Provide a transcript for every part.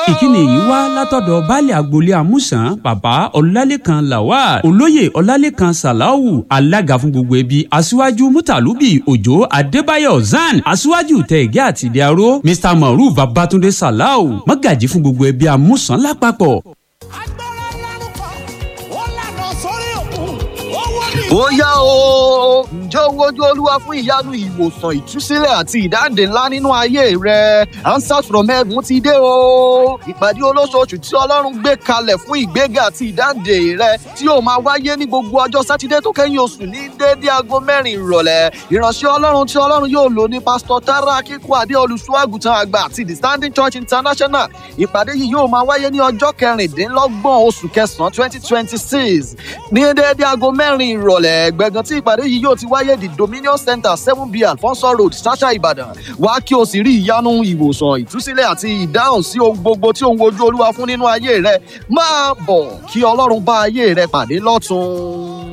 ìkíni yìí wá látọ̀dọ̀ baálé agboolé amúsàn bàbá ọlálékan lawal olóyè ọlálékan salawu alága fún gbogbo ẹbí aṣíwájú mutalubi òjò adébáyọ̀ zan aṣíwájú tẹ̀gẹ́ àti ìdíaró mr maruf babatunde salau mọ́gàjí fún gbogbo ẹbí amúsàn lápapọ̀. agbára lánàá kan ó lànà sórí òkun ó wọ́n ní. ó yá o ǹjẹ́ o wojú olúwa fún ìyanu ìwòsàn ìtúsílẹ̀ àti ìdáǹdè ńlá nínú ayé rẹ answers from heaven ti dé o ìpàdé olóṣooṣù tí ọlọ́run gbé kalẹ̀ fún ìgbéga àti ìdáǹdè rẹ tí yóò máa wáyé ní gbogbo ọjọ́ sátidé tó kẹ́yìn oṣù ní déédéé aago mẹ́rin ìrọ̀lẹ́ ìránṣẹ́ ọlọ́run tí ọlọ́run yóò lò ní pásítọ̀ tara akíkú adé olùṣọ́àgùtàn àgbà àti the standing church international ìpàdé yìí yóò máa wáyé ní ọjọ́ kẹrìndínlọ́gbọ̀n oṣù kẹsàn-án twenty twenty six ní déédéé aago mẹ́rin ìrọ̀lẹ́ gbẹ̀gàn tí ìpàdé yìí yóò ti wáyé the dominion center seven b alfonso road sasha ibadan wá kí o sì rí ìyanu ìwòsàn ìtúsílẹ̀ àti ìdáhùn sí ohun gbogbo tí òun wojú olúwa fún nínú ayé rẹ máa bọ̀ kí ọlọ́run bá ayé rẹ pàdé lọ́tún.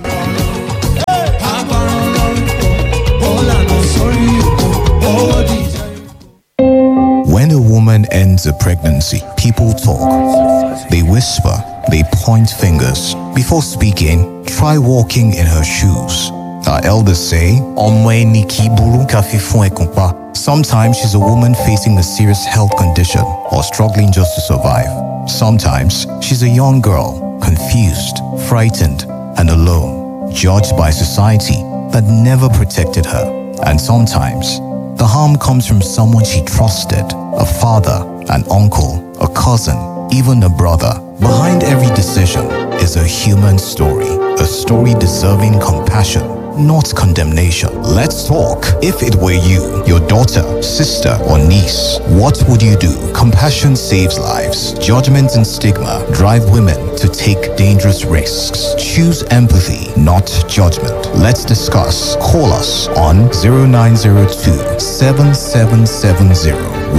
agbára ọlọ́run kan ó lànà sórí òkun ó dìjà. When a woman ends a pregnancy, people talk. They whisper, they point fingers. Before speaking, try walking in her shoes. Our elders say, "Ọmọ ẹni kì í burú ká fi fún ẹkùn pa." Sometimes she's a woman facing a serious health condition or struggling just to survive. Sometimes she's a young girl, confused, frightened, and alone, judged by society that never protected her. And sometimes the harm comes from someone she trusted a father, an uncle, a cousin, even a brother. Behind every decision is a human story, a story deserving compassion, not condemnation. Let's talk. If it were you, your daughter, sister, or niece, what would you do? Compassion saves lives. Judgment and stigma drive women to take dangerous risks. Choose empathy, not judgment. Let's discuss. Call us on 0902 7770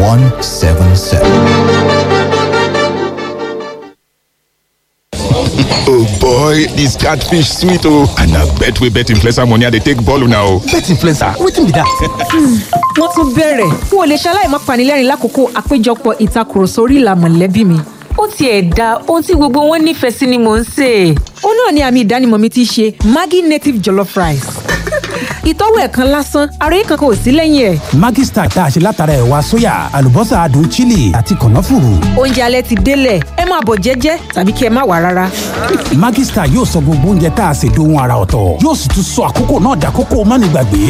177. oh boy dis catfish sweet oh and na bet wey bet influencer money i dey take ball una o. bet influencer wetin be that. wọ́n tún bẹ̀rẹ̀ n ò lè ṣaláì má panilẹ́rìn lákòókò àpéjọpọ̀ ìtakùrọ̀sọ orí ìlà mọ̀lẹ́bí mi. ó tiẹ̀ da ohun tí gbogbo wọn nífẹ̀ẹ́ sí ni mò ń sè é. ó náà ni àmì ìdánimọ̀ mi ti ṣe maggi native jollof rice. ìtọ́wò ẹ̀ kan lásán ara yìí kankan ò sí lẹ́yìn ẹ̀. maggi star tá a ṣe látara ẹ̀wà sóyà àlùbọ́sà adùn chili àti kànáfùrù. oúnjẹ alẹ́ ti délẹ̀ ẹ máa bọ̀ jẹ́jẹ́ tàbí kí ẹ má wà rárá. maggi star yóò sọ gbogbo oúnjẹ tá a ṣe dohun ara ọ̀tọ̀ yóò sì tún sọ àkókò náà dàkókò mánigbàgbé.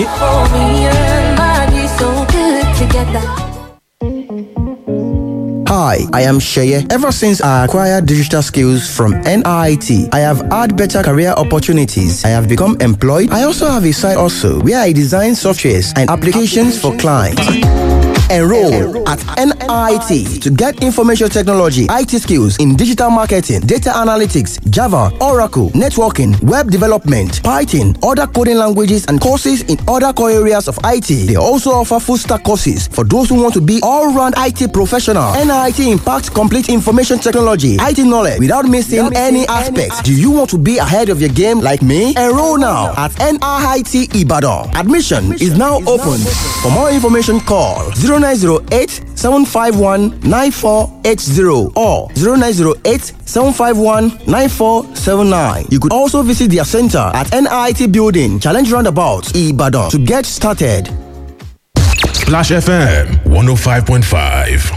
Hi, I am Sheye. Ever since I acquired digital skills from NIT, I have had better career opportunities. I have become employed. I also have a side also where I design softwares and applications for clients. Enroll at NIT to get information technology, IT skills in digital marketing, data analytics, Java, Oracle, networking, web development, Python, other coding languages, and courses in other core areas of IT. They also offer full stack courses for those who want to be all round IT professional. NIT impacts complete information technology, IT knowledge without missing any aspects. Do you want to be ahead of your game like me? Enroll now at NIT Ibadan. Admission is now open. For more information, call 0908 751 9480 or 0908 751 9479. You could also visit their center at NIT Building, Challenge Roundabout, Ibadan to get started. Splash FM 105.5.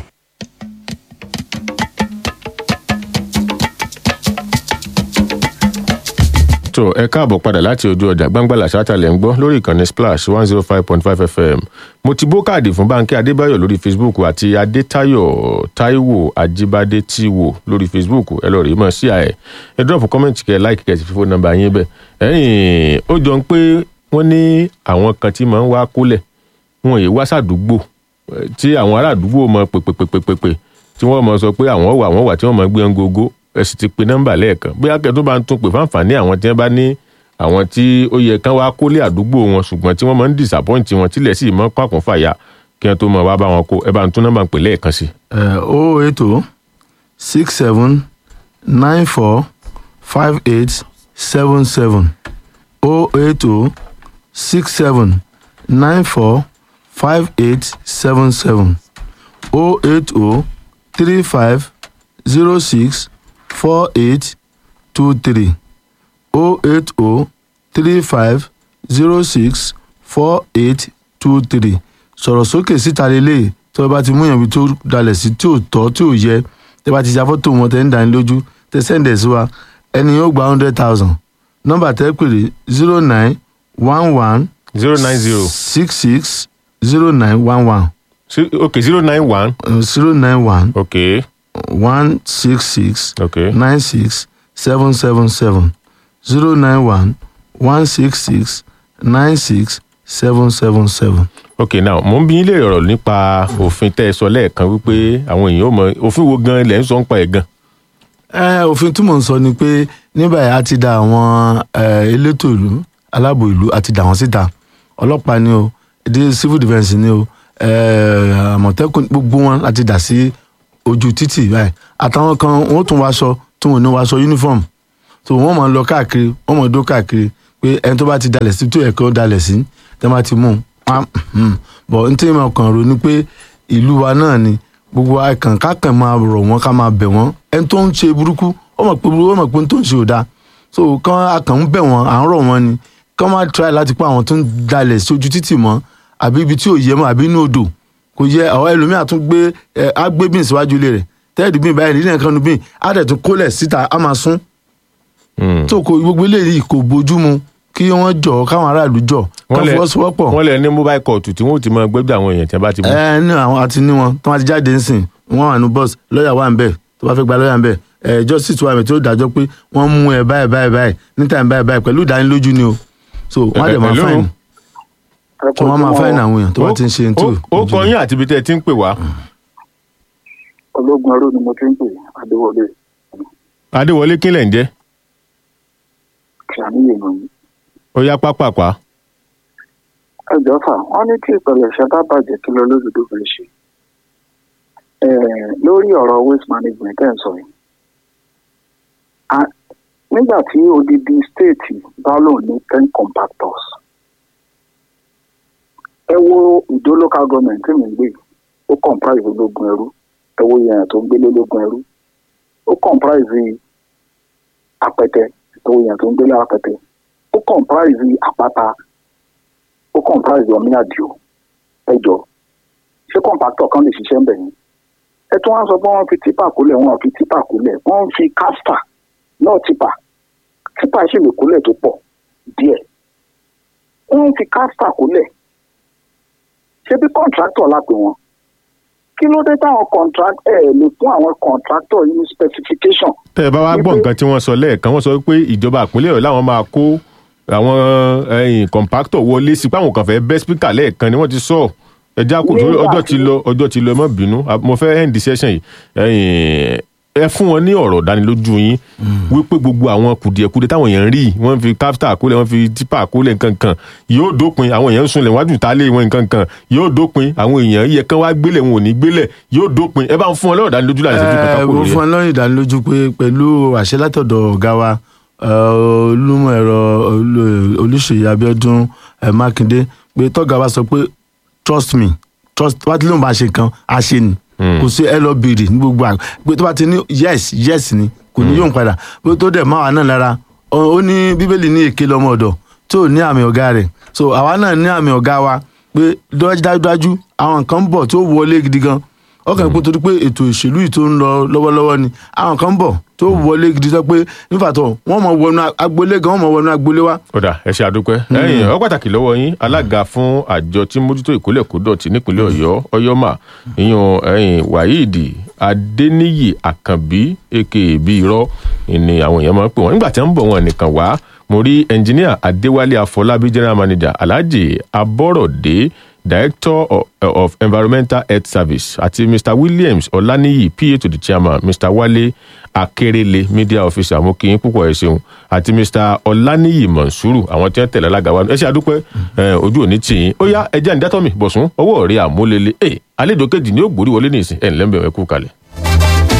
tó ẹ káàbọ̀ padà láti ojú ọjà gbangbalà ṣátàlẹ̀ ń gbọ́ lórí ìkànnì splash one zero five point five fm mo ti bó káàdì fún báńkì adébáyọ̀ lórí facebook àti adétayọ̀ taiwo ajíbádé tíwò lórí facebook ẹ lọ rí mọ̀ sí àẹ̀ ẹ drop comment kẹ like kẹ sí fífó nọ́mbà yín bẹ́ẹ̀ ẹ̀yìn ó jọ ń pé wọ́n ní àwọn kan tí máa ń wá kólẹ̀ wọn yìí wá sàdúgbò tí àwọn ará àdúgbò mọ pèpèpèpèpè tí wọ́n mọ sọ pé àwọn wà àwọn wà tí wọ́n mọ gbé ń gogo ẹ sì ti pe nọ́mbà lẹ́ẹ̀kan bóyá kẹ́ tó bá ń tún pè fáǹfààní àwọn tí wọ́n bá ní àwọn tí ó yẹ kán wá kólé àdúgbò wọn ṣùgbọ́n tí wọ́n máa ń disappoint wọn tílẹ̀ sì mọ́ pàkún fàyà kí wọ́n tó mọ̀ wá bá wọn kó ẹ bá ń tún nọ́mbà pè lẹ́ẹ̀kan sí. o eight o six seven nine four five eight seven seven o eight o six seven nine four five eight seven seven o eight o three five zero six four eight two three o eight o three five zero six four eight two three sọ̀rọ̀ sókè síta lélẹ̀ tí wọ́n bá ti mú yàn bí tó dalẹ̀ sí tí ò tọ́ tí ò yẹ tí wọ́n bá ti ya fọ́tò wọn tẹ́ ń dání lójú tẹ́ sẹ́ǹdẹ̀ sí wa ẹni yóò gba hundred thousand nọ́mbà tẹ́ pèrè zero nine one one zero nine zero six six zero nine one one okay zero nine one zero nine one okay one six six okay nine six seven seven seven zero nine one one six six nine six seven seven seven. ok now mo ń bí yín lè rọrọ nípa òfin tẹ́ ẹ sọ lẹ́ẹ̀kan wípé àwọn èèyàn ò mọ òfin wo gan ilẹ̀ ń sọ ń pa ẹ̀ gan. ẹ òfin tí mò ń sọ ni pé nígbà yẹn a ti da àwọn eh, elétò ìlú aláàbò ìlú a ti dà wọ́n síta ọlọ́pàá ni o èdè civil defence ni o eh, àmọ̀tẹ́kùn gbogbo wọn la ti dà sí ojú títì báyìí àtàwọn kan wọ́n tún wáṣọ tí wọ́n ní wáṣọ uniform so wọ́n máa ń lọ káàkiri wọ́n máa ń dó káàkiri pé ẹni tó bá ti dalẹ̀ sí tó yẹ kí ó dalẹ̀ sí tẹ́ bá ti mú un pa bọ̀ n tí mo kàn rò ni pé ìlú wa náà ni gbogbo akàn kákan máa rọ̀ wọ́n ká máa bẹ̀ wọ́n ẹni tó ń ṣe burúkú ó mọ̀ pé burúkú ó mọ̀ pé n tó ń ṣe ò dáa so kán akàn ń bẹ̀ wọ́n à ń rọ̀ wọ́n ni kán máa try láti pa àwọn tó ń dalẹ̀ sí ojú títì mọ́ àbí ibi tí ò yẹ mọ́ àbí inú odò kò yẹ àwọn ẹlòmíà tún gbé ẹ á gbé bíìn síwájú ilé rẹ̀ tẹ́ẹ̀dì bíìn báyìí nílẹ̀ kan nu bíìn á dẹ̀ tún kólẹ̀ síta á máa sún tó kò gbogbo eléyìí kò bójú mu kí wọ́n jọ káwọn aráàlú jọ ká fọwọ́sowọ́pọ̀. wọ́n lè ní mobile court tí wọ́n ti mọ gbẹ́gbẹ́ àwọn èèyàn tí wọ́n bá ti mú. ẹ ní àwọn àti ní wọn tó wọn ti jáde ń sìn wọn wà ní bọ́ọ̀sì lọ́ọ̀yà wà ń bẹ̀ tó bá fẹ́ gba lọ́ọ̀yà ń bẹ̀ ẹ justice wà ń bẹ̀ tí ó dájọ́ pé wọ́n mú ẹ báyìí báyìí báyìí ní time báyìí báyìí pẹ̀lú ìdánilójú ni o so wọ́n á dẹ̀ máa Hello? fáìn tí wọ́n máa fáìn àwọn èèyàn tó bá ti ń ṣe ní tí ò ó kọ yín àti ibi tẹ́ ẹ ti ń pè wá. ológun ẹrú ni mo ti ń pè adéwọlé adéwọlé kílẹ̀ ń jẹ́ ṣàníyàn mi. ó yá pápápá. ẹ jọ fà wọn ní tí ìpẹlẹ ṣe bá bàjẹ́ kí lọ lódodo fẹ́ ṣe Eh, lórí ọ̀rọ̀ waste management ẹ̀ ń sọ yìí Ah, nígbà tí odidi state bá lòun ní ten compactors ẹ wo ìdó local government tí mi ń gbé ó comprise ológun ẹrú ẹ wo yẹn tó ń gbélé ológun ẹrú ó comprise apẹtẹ tó yẹn tó ń gbélé apẹtẹ ó comprise àpáta ó comprise ọmí àdìo ẹjọ ṣé compactor kan lè ṣiṣẹ́ ń bẹ̀ yẹn ẹ tún wá sọ pé wọ́n fi tipa kúlẹ̀ wọ́n fi tipa kúlẹ̀ wọ́n fi caster náà tipa tipa sì lè kúlẹ̀ tó pọ̀ díẹ̀ wọ́n fi caster kúlẹ̀ ṣé bí contractor la pè wọ́n kí ló dé táwọn contract ẹ̀ lè fún àwọn contractor yìí ní specification tẹ́ ẹ bá wá gbọ́ nǹkan tí wọ́n sọ lẹ́ẹ̀kan wọ́n sọ pé ìjọba ìpínlẹ̀ ọ̀yọ́ làwọn máa kó àwọn ẹ̀yìn compactor wọlé sí pé àwọn kan fẹ́ bẹ́ speaker lẹ́ẹ̀kan ni wọ́n ti sọ ẹja kò tó Nígbà ọjọ́ tí- ti lọ ọjọ́ ti lọ ẹ má bínú A- mo fẹ́ end session yìí ẹ̀yìn ẹ fún wọn ní ọ̀rọ̀ dánilójú yín wípé gbogbo àwọn kùdìẹ̀kudiẹ táwọn èèyàn ń rí wọ́n fi káfíńtà kólẹ̀ wọ́n fi tipa kólẹ̀ nǹkankan yóò dópin àwọn èèyàn ń sunlẹ̀ wájú tálé wọn nǹkankan yóò dópin àwọn èèyàn yẹ kán wá gbélẹ̀ wọn ò ní gbélẹ̀ yóò dópin ẹ bá ń fún wọn lọ́rọ̀ dánilójú láti ṣẹ́jú kankan ẹ kúrò mo lórí fún ẹ̀. ẹ lọ́rùn ìdánilójú pé pẹ̀lú àṣẹ látọ̀dọ̀ ọ̀gá wa eh, olúmọ̀ ẹ̀rọ olú- olùṣèyí abiodun eh, mákindé pé tọ́gà wa sọ pé trust me trust wá tí lóun bá ṣe nǹkan á ṣe ni kò sí ẹ lọ bèrè ní gbogbo àgbà pé tó bá ti ní yes yes ni kò ní yóò padà pé tó dẹ̀ máa wà náà lára ó ó ní bíbélì ní èké lọ́mọ ọ̀dọ̀ tó ní àmì ọ̀gá rẹ̀ so àwa náà ní àmì ọ̀gá wa pé dájúdájú àwọn nǹkan ń bọ̀ tó wọlé gidi gan ọkàn ìpín torí pé ètò ìṣèlú yìí tó ń lọ lọ́wọ́lọ́wọ́ ni àwọn kan ń bọ̀ tó wọlé gidi sọ pé nífàtọ̀ wọ́n mọ̀ wọnú agboolé gan wọ́n mọ̀ wọnú agboolé wa. ọ̀dà ẹ ṣe àdúpẹ́ ẹ̀yìn ọ pàtàkì lọ́wọ́ yín alága fún àjọ tí mójútó ìkólẹ̀ kódọ̀tì nípínlẹ̀ ọ̀yọ́ ọ̀yọ́mà ìyún ẹ̀yìn wáyíìdì adéníyì àkànbí aka bí irọ́ ni àwọn èèyàn máa ń pè wọ́n nígbà tí wọ́n ń bọ̀ wọn nìkan wá mo rí ẹnjiníà adéwálé afọlábí general manager alhaji abọ́rọ̀dé director of, of environmental health service àti mr williams ọláníyì pa to the chairman mr wálé akérèlé media officer mo kí yín púpọ̀ ẹ ṣeun àti mr ọláníyì mọ̀nsúrù àwọn tí wọ́n tẹ̀lé alága wa ẹ ṣe àdúpẹ́ ẹ, ojú òní tì yín ó yá ẹjẹ́ àǹdátọ́mì bọ̀sùn ọwọ́ rẹ̀ àmúlélẹ̀ ẹ àlejò kejì ni ó gbórí wọlé ní ìsìn ẹ̀ ńlẹ́mbẹ̀ẹ́ kú kalẹ̀.